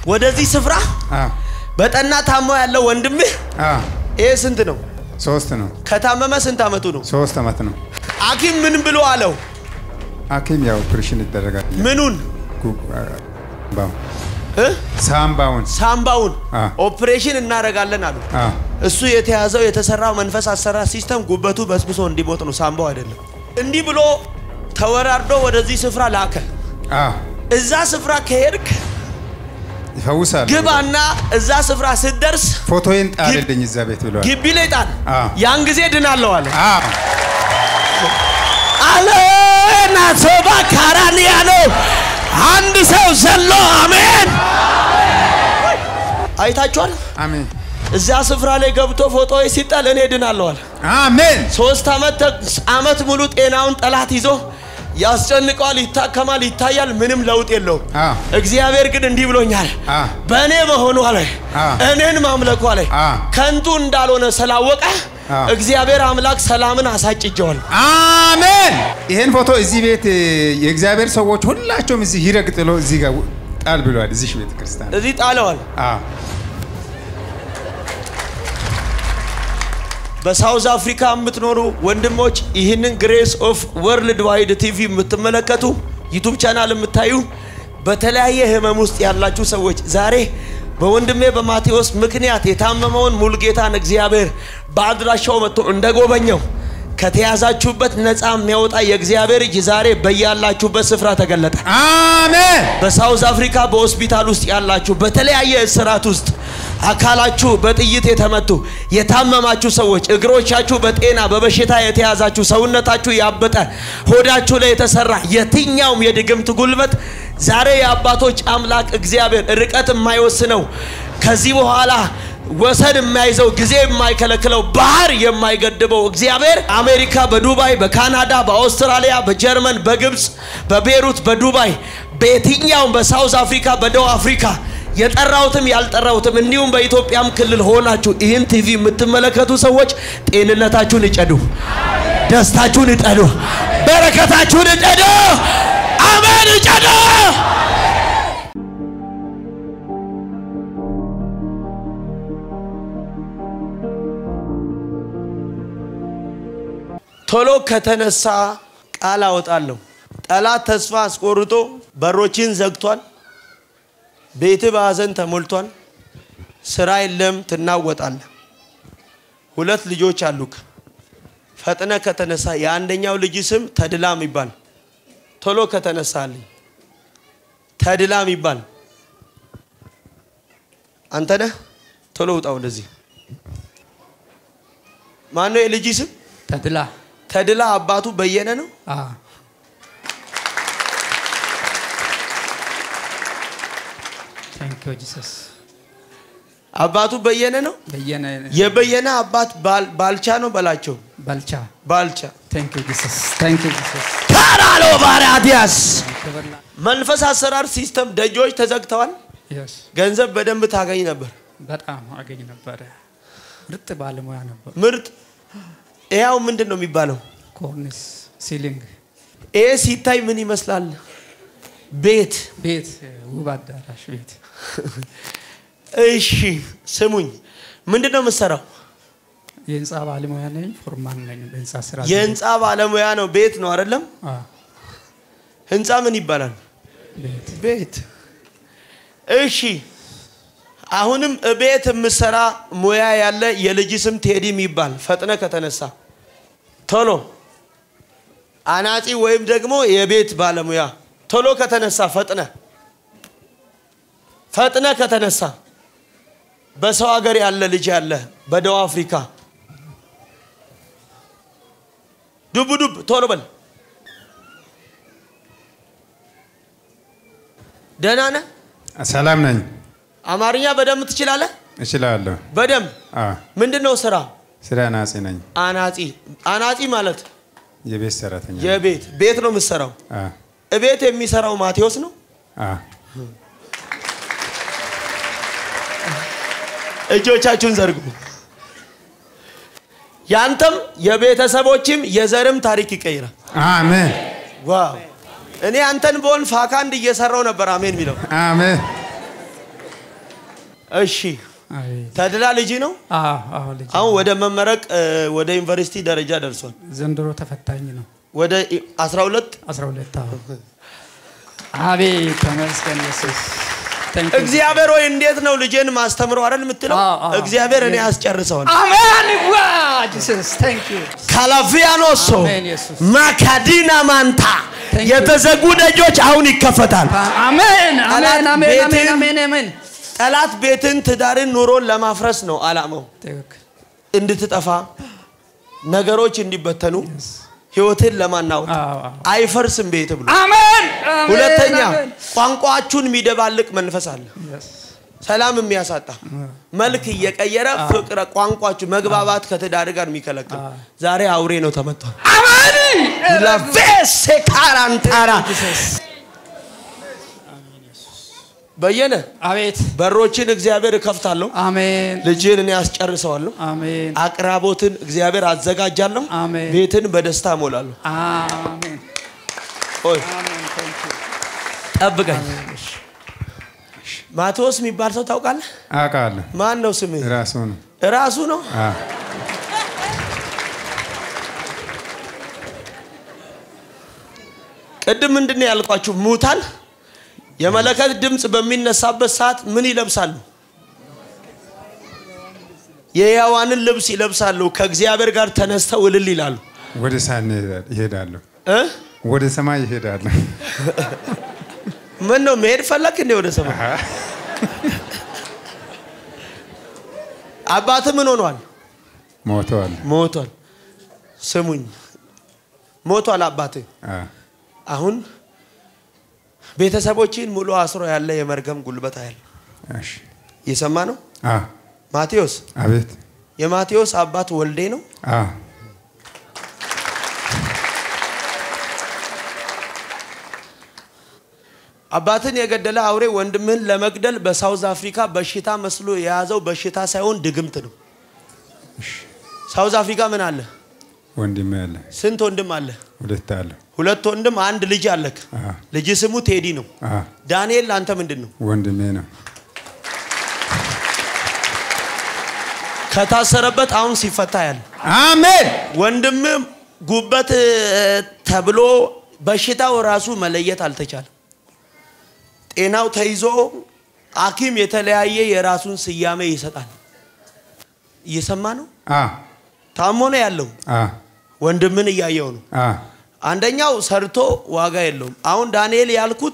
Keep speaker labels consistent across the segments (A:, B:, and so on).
A: ወደዚህ ስፍራ
B: አዎ
A: በጠና ታሞ ያለው ወንድምህ
B: አዎ
A: ይሄ ስንት ነው?
B: ሶስት ነው።
A: ከታመመ ስንት አመቱ ነው?
B: ሶስት አመት ነው።
A: ሐኪም ምን ብሎ አለው?
B: ሐኪም ያው ኦፕሬሽን ይደረጋል።
A: ምኑን
B: ጉ- አ- ባው-
A: እ?
B: ሳምባውን
A: ሳምባውን
B: አ።
A: ኦፕሬሽን እናደርጋለን አሉ።
B: አዎ
A: እሱ የተያዘው የተሰራው መንፈስ አሰራር ሲስተም ጉበቱ በስብሶ እንዲሞት ነው፣ ሳምባው አይደለም። እንዲህ ብሎ ተወራርዶ ወደዚህ ስፍራ ላከ።
B: አዎ
A: እዛ ስፍራ ከሄድክ
B: ይፈውሳል።
A: ግባና እዛ ስፍራ ስትደርስ
B: ፎቶዬን ጣልልኝ እዛ ቤት ብለዋል።
A: ግቢ ላይ ጣል፣
B: አ።
A: ያን ጊዜ ድናለሁ አለ።
B: አዎ
A: አለና ሶባ ካራንያ ነው። አንድ ሰው ዘሎ አሜን። አይታችኋል።
B: አሜን
A: እዚያ ስፍራ ላይ ገብቶ ፎቶ ሲጣል እኔ ድናለሁ አለ።
B: አሜን
A: ሶስት ዓመት ተ- ዓመት ሙሉ ጤናውን ጠላት ይዞ ያስጨንቀዋል፣ ይታከማል፣ ይታያል፣ ምንም ለውጥ የለውም።
B: አዎ
A: እግዚአብሔር ግን እንዲህ ብሎኛል፣
B: አ
A: በእኔ መሆኑ አለ
B: አ።
A: እኔን ማምለኩ አለ
B: አ።
A: ከንቱ እንዳልሆነ ስላወቀ
B: አ።
A: እግዚአብሔር አምላክ ሰላምን አሳጭጀዋል።
B: አሜን። ይሄን ፎቶ እዚህ ቤት እ፣ የእግዚአብሔር ሰዎች ሁላቸውም እዚህ ይረግ ጥሎ እዚህ ጋር ጣል ብለዋል። እዚህ ቤተ ክርስቲያን
A: እዚህ ጣለዋል።
B: አዎ
A: በሳውዝ አፍሪካ የምትኖሩ ወንድሞች ይህንን ግሬስ ኦፍ ወርልድ ዋይድ ቲቪ የምትመለከቱ ዩቱብ ቻናል የምታዩ በተለያየ ህመም ውስጥ ያላችሁ ሰዎች ዛሬ በወንድሜ በማቴዎስ ምክንያት የታመመውን ሙልጌታን እግዚአብሔር በአድራሻው መጥቶ እንደጎበኘው ከተያዛችሁበት ነፃ የሚያወጣ የእግዚአብሔር እጅ ዛሬ በያላችሁበት ስፍራ ተገለጠ።
B: አሜን
A: በሳውዝ አፍሪካ በሆስፒታል ውስጥ ያላችሁ በተለያየ እስራት ውስጥ አካላችሁ በጥይት የተመቱ የታመማችሁ ሰዎች እግሮቻችሁ በጤና በበሽታ የተያዛችሁ ሰውነታችሁ ያበጠ ሆዳችሁ ላይ የተሰራ የትኛውም የድግምት ጉልበት ዛሬ የአባቶች አምላክ እግዚአብሔር ርቀት የማይወስነው ከዚህ በኋላ ወሰን የማይዘው ጊዜ የማይከለክለው ባህር የማይገድበው እግዚአብሔር አሜሪካ፣ በዱባይ፣ በካናዳ፣ በአውስትራሊያ፣ በጀርመን፣ በግብፅ፣ በቤሩት፣ በዱባይ፣ በየትኛውም በሳውዝ አፍሪካ፣ በደቡብ አፍሪካ የጠራሁትም ያልጠራሁትም እንዲሁም በኢትዮጵያም ክልል ሆናችሁ ይህን ቲቪ የምትመለከቱ ሰዎች ጤንነታችሁን እጨዱ፣ ደስታችሁን እጨዱ፣ በረከታችሁን እጨዱ። አሜን እጨዱ። ቶሎ ከተነሳ ቃል አወጣለሁ። ጠላት ተስፋ አስቆርጦ በሮችን ዘግቷል። ቤት በሐዘን ተሞልቷል። ስራ የለም፣ ትናወጣለህ። ሁለት ልጆች አሉክ። ፈጥነ ከተነሳ የአንደኛው ልጅ ስም ተድላ የሚባል ቶሎ ከተነሳልኝ ተድላ የሚባል አንተ ነህ። ቶሎ ውጣ ወደዚህ። ማነው የልጅ ስም?
C: ተድላ
A: ተድላ አባቱ በየነ ነው።
C: ታንክ ዩ ጂሰስ
A: አባቱ በየነ ነው።
C: በየነ
A: የበየነ አባት ባል- ባልቻ ነው በላቸው።
C: ባልቻ
A: ባልቻ
C: ታንክ ዩ ጂሰስ ታንክ ዩ ጂሰስ
A: ካራሎ ባራዲያስ
C: ክብርና
A: መንፈስ አሰራር ሲስተም ደጆች ተዘግተዋል።
C: የስ
A: ገንዘብ በደንብ ታገኝ ነበር።
C: በጣም አገኝ ነበረ። ምርጥ ባለሙያ ነበር።
A: ምርጥ ይኸው ምንድን ነው የሚባለው?
C: ኮርኒስ ሲሊንግ
A: ይሄ ሲታይ ምን ይመስላል? ቤት።
C: ቤት ውብ አዳራሽ ቤት
A: እሺ ስሙኝ፣ ምንድን ነው የምትሰራው?
C: የህንፃ ባለሙያ ነኝ። ፎርማን ነኝ በህንፃ ስራ
A: የህንፃ ባለሙያ ነው። ቤት ነው አይደለም?
C: አ፣
A: ህንፃ ምን ይባላል?
C: ቤት
A: ቤት። እሺ አሁንም ቤት የምሰራ ሙያ ያለ የልጅ ስም ቴዲ የሚባል ፈጥነ ከተነሳ ቶሎ አናጺ ወይም ደግሞ የቤት ባለሙያ ቶሎ ከተነሳ ፈጥነ ፈጥነ ከተነሳ በሰው ሀገር ያለ ልጅ ያለ በደቡብ አፍሪካ ዱብ ዱብ ቶሎ በል ደህና ነህ
B: ሰላም ነኝ።
A: አማርኛ በደንብ ትችላለህ
B: እችላለሁ።
A: በደንብ
B: አዎ
A: ምንድን ነው ስራ
B: ስራ ናጺ ነኝ።
A: አናጺ አናጺ ማለት
B: የቤት ሰራተኛ ነኝ።
A: የቤት ቤት ነው የምትሰራው
B: አዎ
A: እቤት የሚሰራው ማቴዎስ ነው
B: አዎ
A: እጆቻችሁን ዘርጉ ያንተም የቤተሰቦችም የዘርም ታሪክ ይቀይራል
B: አሜን
A: ዋው እኔ አንተን በሆን ፋካንድ እየሰራው ነበር አሜን የሚለው
B: አሜን
A: እሺ
C: አቤት
A: ተድላ ልጅ ነው።
C: አዎ አዎ ልጅ
A: አሁን ወደ መመረቅ እ፣ ወደ ዩኒቨርሲቲ ደረጃ ደርሷል።
C: ዘንድሮ ተፈታኝ ነው
A: ወደ ኢ- 12
C: 12 አዎ አቤት ተመስገን ኢየሱስ Thank you.
A: እግዚአብሔር ወይ እንዴት ነው ልጄን ማስተምረው አይደል የምትለው?
C: አዎ፣ አዎ።
A: እግዚአብሔር እኔ ያስጨርሰዋል።
C: አሜን ዋ ጂሰስ ታንክ ዩ
A: ካላፊያኖሶ
C: አሜን ኢየሱስ
A: ማካዲና ማንታ
C: Thank you.
A: የተዘጉ ደጆች አሁን ይከፈታል።
C: አሜን አሜን አሜን
A: ቤቴን-
C: አሜን አሜን አሜን
A: ጠላት ቤትን፣ ትዳርን፣ ኑሮን ለማፍረስ ነው አላማው።
C: ትክክል
A: እንድትጠፋ ነገሮች እንዲበተኑ ህይወትን ለማናወጥ
C: አዎ አዎ
A: አይፈርስም ቤት ብሎ
C: አሜን አሜን
A: ሁለተኛ
C: አሜን።
A: ቋንቋችሁን የሚደባልቅ መንፈስ አለ
C: Yes.
A: ሰላም የሚያሳጣ መልክ እየቀየረ ፍቅረ ቋንቋችሁ መግባባት ከትዳር ጋር የሚከለክል ዛሬ አውሬ ነው ተመቷል
C: አሜን
A: ላቬሴ ካራንታራ በየነ
C: አቤት
A: በሮችን እግዚአብሔር እከፍታለሁ
C: አሜን
A: ልጅን እኔ አስጨርሰዋለሁ
C: አሜን
A: አቅራቦትን እግዚአብሔር አዘጋጃለሁ
C: አሜን።
A: ቤትን በደስታ እሞላለሁ
C: አሜን
A: ቆይ
C: አሜን Thank you.
A: ጠብቀኝ ማቴዎስ የሚባል ሰው ታውቃለህ
B: አውቃለሁ።
A: ማን ነው ስምህ
B: ራሱ ነው።
A: ራሱ ነው
B: አዎ።
A: ቅድም ምንድን ነው ያልኳችሁ ሙታን የመለከት ድምፅ በሚነሳበት ሰዓት ምን ይለብሳሉ የሕያዋንን ልብስ ይለብሳሉ ከእግዚአብሔር ጋር ተነስተው እልል ይላሉ
B: ወደ ሳን ይሄዳሉ።
A: እ?
B: ወደ ሰማይ ይሄዳሉ።
A: ምን ነው መሄድ ፈለክ እንዴ ወደ ሰማይ አባት ምን ሆኗል
B: ሞተዋል።
A: ሞቷል ስሙኝ ሞቷል አባት
B: አዎ።
A: አሁን ቤተሰቦችን ሙሉ አስሮ ያለ የመርገም ጉልበት አያል
B: እሺ።
A: እየሰማ ነው
B: አዎ።
A: ማቴዎስ
B: አቤት።
A: የማቴዎስ አባት ወልዴ ነው
B: አዎ።
A: አባትን የገደለ አውሬ ወንድምህን ለመግደል በሳውዝ አፍሪካ በሽታ መስሎ የያዘው በሽታ ሳይሆን ድግምት ነው ሳውዝ አፍሪካ ምን አለ
B: ወንድሜ አለ።
A: ስንት ወንድም አለ
B: ሁለት አለ።
A: ሁለት ወንድም አንድ ልጅ አለክ
B: አዎ።
A: ልጅ ስሙ ቴዲ ነው
B: አዎ።
A: ዳንኤል ለአንተ ምንድን ነው
B: ወንድሜ ነው።
A: ከታሰረበት አሁን ሲፈታ ያለ
B: አሜን።
A: ወንድም ጉበት እ፣ ተብሎ በሽታው ራሱ መለየት አልተቻለም። ጤናው ተይዞ ሐኪም የተለያየ የራሱን ስያሜ ይሰጣል። እየሰማ ነው።
B: አዎ።
A: ታሞ ነው ያለው።
B: አዎ።
A: ወንድምን እያየው ነው።
B: አዎ።
A: አንደኛው ሰርቶ ዋጋ የለውም። አሁን ዳንኤል ያልኩት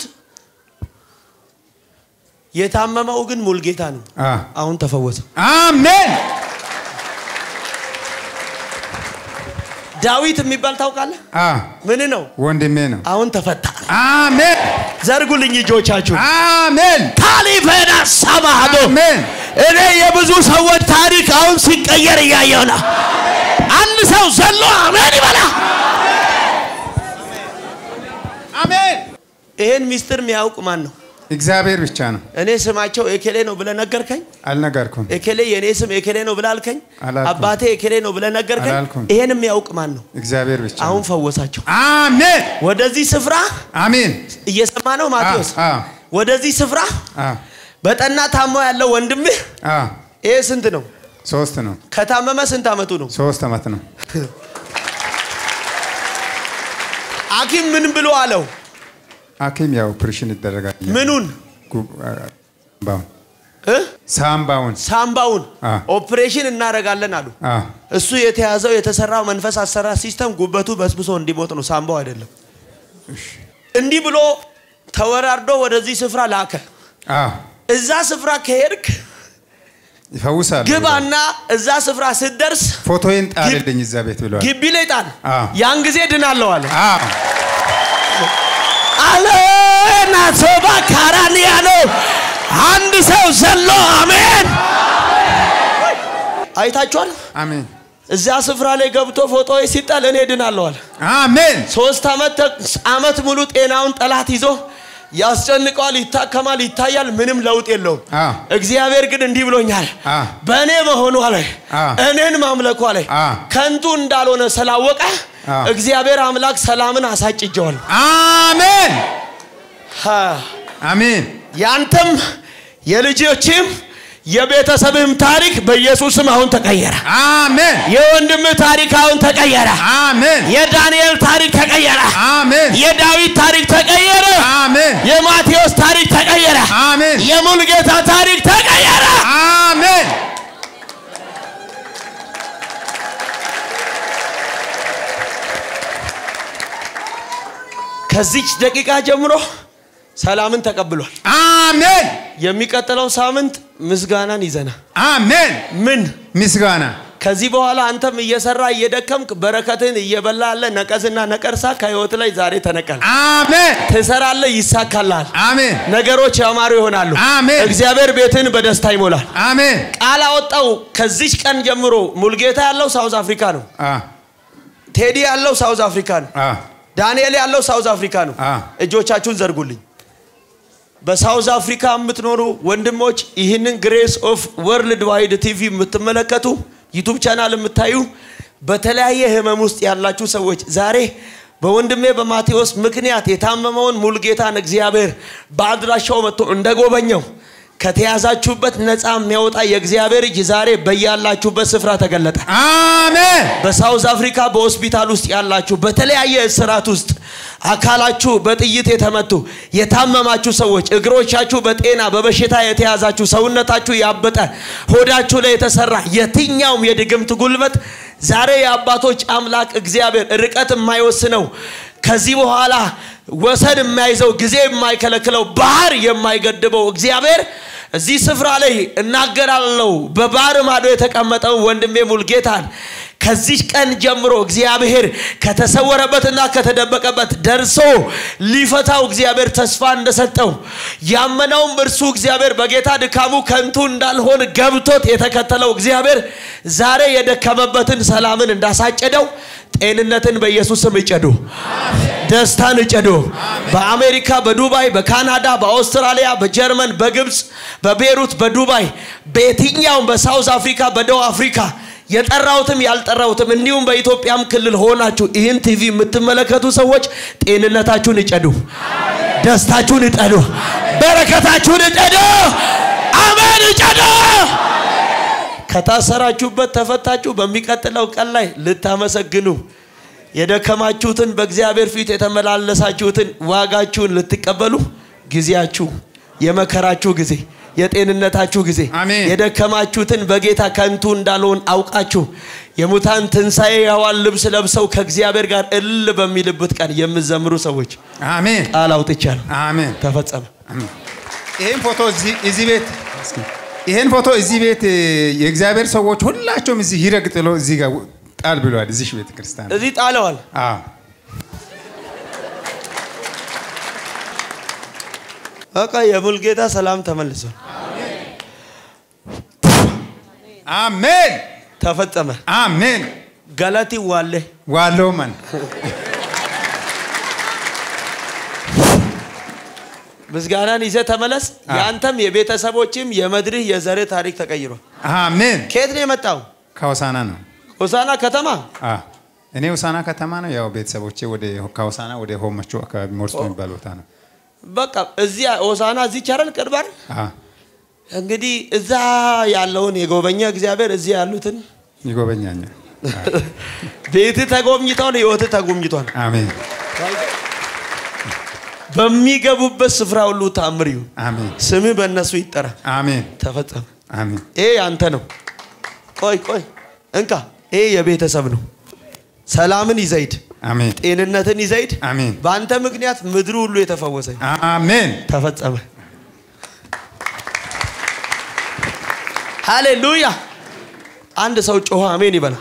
A: የታመመው ግን ሙልጌታ ነው።
B: አዎ።
A: አሁን ተፈወሰ።
B: አሜን።
A: ዳዊት የሚባል ታውቃለህ?
B: አዎ።
A: ምን ነው?
B: ወንድሜ ነው።
A: አሁን ተፈታ።
B: አሜን።
A: ዘርጉልኝ እጆቻችሁ።
B: አሜን።
A: ታሊፈና ሰማዶ
B: አሜን።
A: እኔ የብዙ ሰዎች ታሪክ አሁን ሲቀየር እያየው ነው። አንድ ሰው ዘሎ አሜን ይበላ።
B: አሜን።
A: ይሄን ሚስጥር የሚያውቅ ማን ነው?
B: እግዚአብሔር ብቻ ነው።
A: እኔ ስማቸው ኤኬሌ ነው ብለህ ነገርከኝ።
B: አልነገርኩም።
A: ኤኬሌ የእኔ ስም ኤኬሌ ነው ብለህ አልከኝ።
B: አላልኩም።
A: አባቴ ኤኬሌ ነው ብለህ ነገርከኝ።
B: አላልኩም።
A: ይሄን የሚያውቅ ማን ነው?
B: እግዚአብሔር ብቻ ነው።
A: አሁን ፈወሳቸው።
B: አሜን።
A: ወደዚህ ስፍራ
B: አሜን።
A: እየሰማ ነው ማቴዎስ።
B: አዎ።
A: ወደዚህ ስፍራ
B: አዎ።
A: በጠና ታሞ ያለው ወንድምህ
B: አዎ።
A: ይሄ ስንት ነው?
B: ሶስት ነው።
A: ከታመመ ስንት አመቱ ነው?
B: ሶስት ዓመት ነው።
A: ሐኪም ምን ብሎ አለው?
B: ሐኪም ያው ኦፕሬሽን ይደረጋል።
A: ምኑን
B: ጉ- አ- ሳምባውን
A: እ?
B: ሳምባውን
A: ሳምባውን
B: አ።
A: ኦፕሬሽን እናደርጋለን አሉ።
B: አዎ።
A: እሱ የተያዘው የተሰራው መንፈስ አሰራር ሲስተም ጉበቱ በስብሶ እንዲሞት ነው፣ ሳምባው አይደለም። እንዲህ ብሎ ተወራርዶ ወደዚህ ስፍራ ላከ።
B: አዎ።
A: እዛ ስፍራ ከሄድክ
B: ይፈውሳል።
A: ግባና እዛ ስፍራ ስትደርስ
B: ፎቶዬን ጣልልኝ እዛ ቤት ብለዋል።
A: ግቢ ላይ ጣል፣
B: አ።
A: ያን ጊዜ ድናለሁ አለ።
B: አዎ።
A: አለናቶባ ካራን ያለው አንድ ሰው ዘሎ አሜን። አይታችኋል።
B: አሜን።
A: እዚያ ስፍራ ላይ ገብቶ ፎቶ ሲጣል እኔ ድናለሁ አለ።
B: አሜን።
A: ሶስት ዓመት ተ- ዓመት ሙሉ ጤናውን ጠላት ይዞ ያስጨንቀዋል፣ ይታከማል፣ ይታያል፣ ምንም ለውጥ የለውም።
B: አ።
A: እግዚአብሔር ግን እንዲህ ብሎኛል፣
B: አ።
A: በእኔ መሆኗ ላይ
B: አ።
A: እኔን ማምለኳ ላይ
B: አ።
A: ከንቱ እንዳልሆነ ስላወቀ
B: አ።
A: እግዚአብሔር አምላክ ሰላምን አሳጭጀዋል።
B: አሜን።
A: ሃ።
B: አሜን።
A: ያንተም የልጆችም የቤተሰብህም ታሪክ በኢየሱስም አሁን ተቀየረ።
B: አሜን
A: የወንድምህ ታሪክ አሁን ተቀየረ።
B: አሜን
A: የዳንኤል ታሪክ ተቀየረ።
B: አሜን
A: የዳዊት ታሪክ ተቀየረ።
B: አሜን
A: የማቴዎስ ታሪክ ተቀየረ።
B: አሜን
A: የሙልጌታ ታሪክ ተቀየረ።
B: አሜን
A: ከዚች ደቂቃ ጀምሮ ሰላምን ተቀብሏል።
B: አሜን
A: የሚቀጥለው ሳምንት ምስጋናን ይዘና
B: አሜን
A: ምን
B: ምስጋና
A: ከዚህ በኋላ አንተም እየሰራ እየደከምክ በረከትን እየበላ ያለ ነቀዝና ነቀርሳ ከህይወት ላይ ዛሬ ተነቀል።
B: አሜን
A: ትሰራለህ፣ ይሳካልሃል።
B: አሜን
A: ነገሮች ያማሩ ይሆናሉ።
B: አሜን።
A: እግዚአብሔር ቤትን በደስታ ይሞላል።
B: አሜን
A: ቃል አወጣው። ከዚች ቀን ጀምሮ ሙልጌታ ያለው ሳውዝ አፍሪካ ነው።
B: አ
A: ቴዲ ያለው ሳውዝ አፍሪካ ነው።
B: አ
A: ዳንኤል ያለው ሳውዝ አፍሪካ ነው።
B: አ
A: እጆቻችሁን ዘርጉልኝ። በሳውዝ አፍሪካ የምትኖሩ ወንድሞች ይህንን ግሬስ ኦፍ ወርልድ ዋይድ ቲቪ የምትመለከቱ ዩቱብ ቻናል የምታዩ በተለያየ ህመም ውስጥ ያላችሁ ሰዎች ዛሬ በወንድሜ በማቴዎስ ምክንያት የታመመውን ሙልጌታን እግዚአብሔር በአድራሻው መጥቶ እንደጎበኘው ከተያዛችሁበት ነፃ የሚያወጣ የእግዚአብሔር እጅ ዛሬ በያላችሁበት ስፍራ ተገለጠ።
B: አሜን
A: በሳውዝ አፍሪካ በሆስፒታል ውስጥ ያላችሁ በተለያየ እስራት ውስጥ አካላችሁ በጥይት የተመቱ የታመማችሁ ሰዎች እግሮቻችሁ በጤና በበሽታ የተያዛችሁ ሰውነታችሁ ያበጠ ሆዳችሁ ላይ የተሰራ የትኛውም የድግምት ጉልበት ዛሬ የአባቶች አምላክ እግዚአብሔር ርቀት የማይወስነው ከዚህ በኋላ ወሰን የማይዘው ጊዜ የማይከለክለው ባህር የማይገድበው እግዚአብሔር እዚህ ስፍራ ላይ እናገራለሁ። በባህር ማዶ የተቀመጠው ወንድሜ ሙልጌታን ከዚህ ቀን ጀምሮ እግዚአብሔር ከተሰወረበትና ከተደበቀበት ደርሶ ሊፈታው እግዚአብሔር ተስፋ እንደሰጠው ያመነውም እርሱ እግዚአብሔር በጌታ ድካሙ ከንቱ እንዳልሆን ገብቶት የተከተለው እግዚአብሔር ዛሬ የደከመበትን ሰላምን እንዳሳጨደው ጤንነትን በኢየሱስ ስም እጨዱ። ደስታን እጨዱ። በአሜሪካ፣ በዱባይ፣ በካናዳ፣ በአውስትራሊያ፣ በጀርመን፣ በግብፅ፣ በቤሩት፣ በዱባይ፣ በየትኛውም በሳውዝ አፍሪካ፣ በደቡብ አፍሪካ የጠራሁትም ያልጠራሁትም እንዲሁም በኢትዮጵያም ክልል ሆናችሁ ይህን ቲቪ የምትመለከቱ ሰዎች ጤንነታችሁን እጨዱ፣ ደስታችሁን እጨዱ፣ በረከታችሁን እጨዱ። አሜን እጨዱ። ከታሰራችሁበት ተፈታችሁ በሚቀጥለው ቀን ላይ ልታመሰግኑ የደከማችሁትን በእግዚአብሔር ፊት የተመላለሳችሁትን ዋጋችሁን ልትቀበሉ ጊዜያችሁ የመከራችሁ ጊዜ የጤንነታችሁ ጊዜ
B: አሜን።
A: የደከማችሁትን በጌታ ከንቱ እንዳልሆን አውቃችሁ የሙታን ትንሣኤ ያዋን ልብስ ለብሰው ከእግዚአብሔር ጋር እልል በሚልበት ቀን የምዘምሩ ሰዎች
B: አሜን
A: ቃል አውጥቻለሁ።
B: አሜን
A: ተፈጸመ።
B: ይሄን ፎቶ እዚህ እዚህ ቤት እስኪ ይሄን ፎቶ እዚህ ቤት እ፣ የእግዚአብሔር ሰዎች ሁላቸውም እዚህ ይረግ ጥሎ እዚህ ጋር ጣል ብለዋል። እዚህ ቤተ ክርስቲያን
A: እዚህ ጣለዋል።
B: አዎ
A: በቃ የሙልጌታ ሰላም ተመልሷል።
B: አሜን
A: ተፈጸመ።
B: አሜን
A: ገለቲ ዋለ
B: ዋለው ማን
A: ምስጋናን ይዘህ ተመለስ።
B: አዎ።
A: የአንተም የቤተሰቦችም የመድርህ የዘርህ ታሪክ ተቀይሯል።
B: አሜን
A: ከየት ነው የመጣው?
B: ከሆሳና ነው።
A: ሆሳና ከተማ።
B: አዎ እኔ ሆሳና ከተማ ነው። ያው ቤተሰቦቼ ወደ ከሆሳና ወደ ሆመቾ አካባቢ ሞርሶ የሚባል ቦታ ነው።
A: በቃ እዚያ ሆሳና እዚህ ቻረል ቅርብ አይደል?
B: አዎ
A: እንግዲህ እዛ ያለውን የጎበኘ እግዚአብሔር እዚህ ያሉትን
B: ይጎበኛኛል።
A: ቤት ተጎብኝተዋል፣ ህይወት ተጎብኝቷል።
B: አሜን
A: በሚገቡበት ስፍራ ሁሉ ታምር ይሁን።
B: አሜን
A: ስምህ በእነሱ ይጠራ።
B: አሜን
A: ተፈጸመ።
B: አሜን
A: ይሄ ያንተ ነው። ቆይ ቆይ እንካ፣ ይሄ የቤተሰብ ነው። ሰላምን ይዘይድ፣
B: አሜን
A: ጤንነትን ይዘይድ።
B: አሜን
A: በአንተ ምክንያት ምድሩ ሁሉ የተፈወሰ
B: አሜን
A: ተፈጸመ። ሃሌሉያ! አንድ ሰው ጮኸ አሜን ይበላ።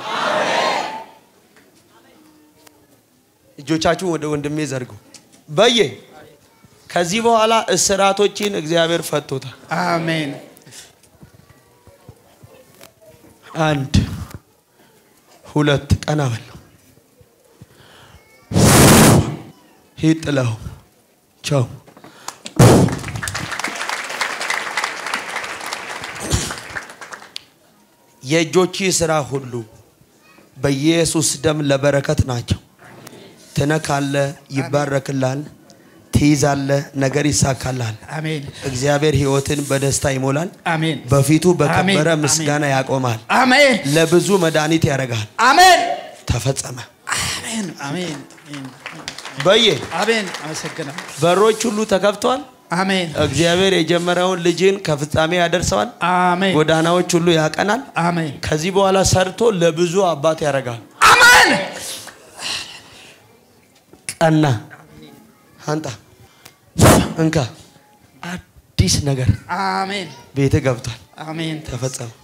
A: እጆቻችሁን ወደ ወንድሜ ዘርጉ። በየ ከዚህ በኋላ እስራቶችን እግዚአብሔር ፈቶታል።
C: አሜን
A: አንድ ሁለት ቀና በለው ሂድ ጥለው ቻው የእጆች ስራ ሁሉ በኢየሱስ ደም ለበረከት ናቸው። ትነካለ፣ ይባረክላል። ትይዛለህ፣ ነገር ይሳካልሃል።
C: አሜን
A: እግዚአብሔር ህይወትን በደስታ ይሞላል።
C: አሜን
A: በፊቱ በከበረ
C: አሜን።
A: ምስጋና ያቆማል።
C: አሜን
A: ለብዙ መድኃኒት ያደርጋል።
C: አሜን
A: ተፈጸመ።
C: አሜን አሜን
A: በየ
C: አሜን አመሰግናለሁ
A: በሮች ሁሉ ተከፍተዋል።
C: አሜን
A: እግዚአብሔር የጀመረውን ልጅን ከፍጻሜ ያደርሰዋል።
C: አሜን
A: ጎዳናዎች ሁሉ ያቀናል።
C: አሜን
A: ከዚህ በኋላ ሰርቶ ለብዙ አባት ያደርጋል።
C: አሜን
A: ቀና አንጣ እንካ አዲስ ነገር
C: አሜን
A: ቤት ገብቷል።
C: አሜን
A: ተፈጸመ።